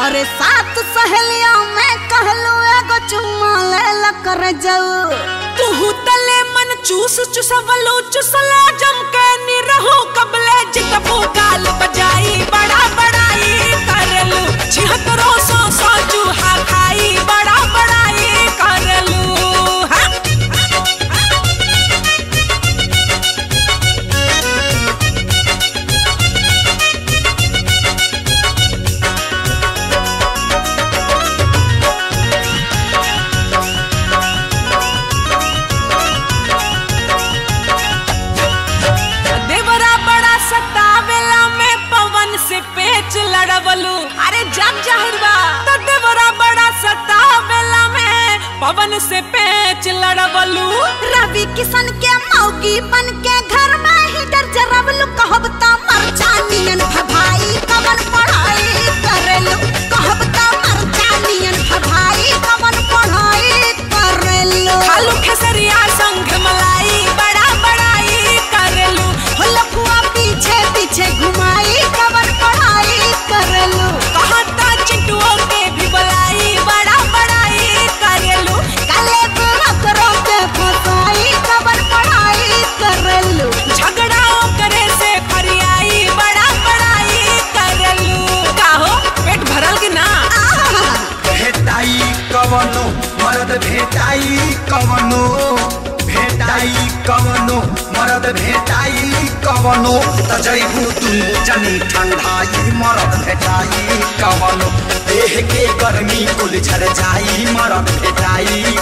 अरे सात सहेलिया में कहलू एगो चुम्मा ले ला कर जाऊ तू तले मन चूस चुसवलो चुसला जम के निरहो कबले जितबो गाल बजाई बड़ा बड़ाई करलू छिहत्तरो सौ सौ चूहा खाई बड़ा बड़ाई करलू हाँ देवरा बड़ा सतावेला में पवन से पेच लड़वलू अरे जग जाहिर बा तो देवरा बड़ा सतावेला में पवन से पेच लड़वलू रवि किशन के मौगी बन के घर में ही डर जरबलू कहब त मर जानियन भभाई कवन पढ़ाई करेलू कहब त मर जानियन भभाई कवन पढ़ाई करेलू खालू खेसरिया संग मलाई बड़ा बड़ाई करलू हो लफुआ पीछे पीछे घुमाई कवन पढ़ाई करेलू कहता चिंटुओं के भी बुलाई बड़ा बड़ाई करलू काले बुरकरों के फसाई कवन पढ़ाई करेलू झगड़ाओ करे से फरियाई बड़ा बड़ाई करलू काहो पेट भरल कि ना भेटाई कवनो मरद भेटाई कवनो भेटाई कवनो मरद भेटाई कवनो त जैबू तू जनी ठंडाई मरद भेटाई कवनो देह के गर्मी कुल झर जाई मरद भेटाई